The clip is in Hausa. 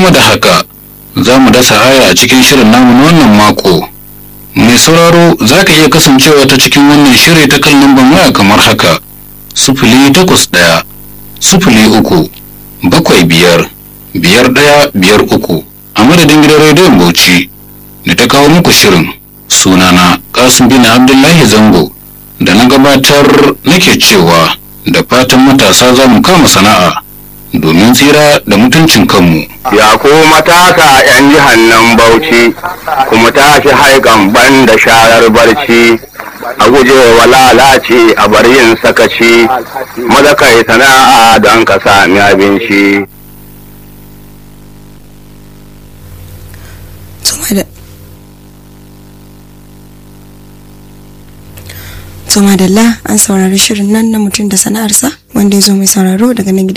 kuma da haka za mu dasa aya a cikin shirin namu na wannan mako mai sauraro za ka iya kasancewa ta cikin wannan shiri ta kan lambar waya kamar haka sufuli takwas ɗaya sufuli uku bakwai biyar biyar ɗaya biyar uku a madadin gidan rediyon bauchi da ta kawo muku shirin sunana kasim bin abdullahi zango da na gabatar nake cewa da fatan matasa za mu kama sana'a domin tsira da mutuncin kanmu ya ku matasa 'yan jihar nan bauchi kuma tashi haikan ban da sharar barci a guje wa lalace a bar yin sakaci maza kai sana'a don ka sami abinci Tuma Dalla an saurari shirin nan na mutum da sana'arsa wanda ya zo mai sauraro daga nan gidan